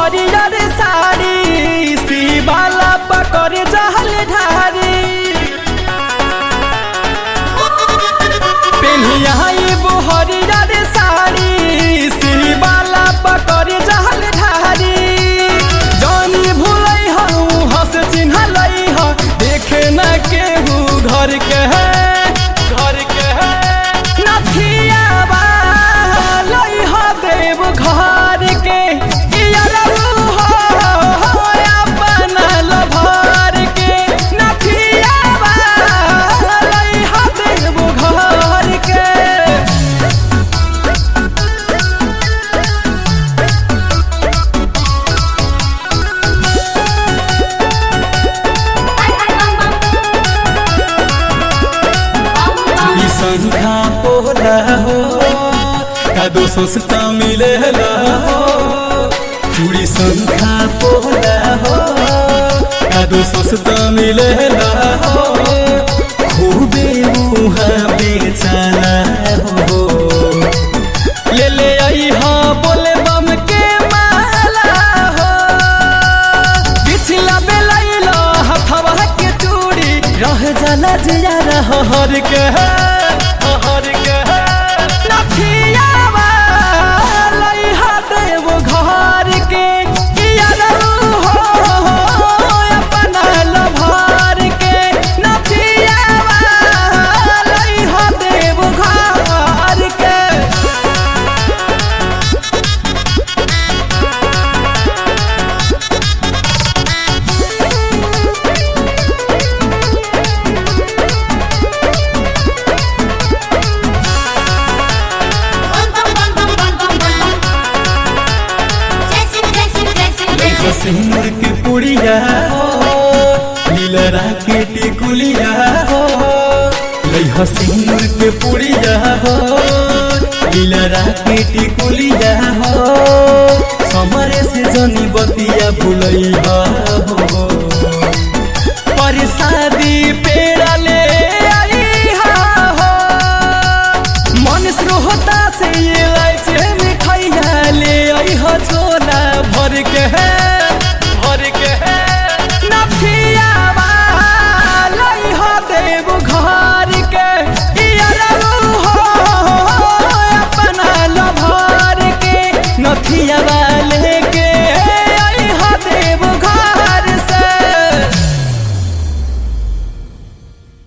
हरियर साड़ी शिवाला पकड़ जहल ढारी पेन्हियाइबो हरियर साड़ी शिवाला पकड़ जहल ढारी जानी भूलै हूँ हंस चिन्हलै ह देखे न केहू घर के है घर के है नथियावा लै ह देव घर के इयरऊ हो अपन लभर के नथियावा लै ह देव घर के चूड़ी संख्या पोला हो कादो सस्ता मिलेला हो चूड़ी संख्या पोला हो कादो सस्ता मिलेला हो खूबे मुहा बेचाला हो ले ले आई हाँ बोले बम के माला हो पिछला बेलैला हथवा के चूड़ी रह जाला जिया रह हर के हर के नथियावा लइहा देव घर के किया रहू हो अपना लभर के नथियावा लइहा देव घर के लइका सिंदूर के पुड़िया हो लीलरा के टिकुलिया हो लइहा सिंदूर के पुड़िया हो लीलरा के टिकुलिया हो समरे से जनी बतिया भुलैहा हो परसादी पेड़ा ले आईहा हो मन श्रोता से ये लाइचे मिठाइया ले आई हो झोला भर के है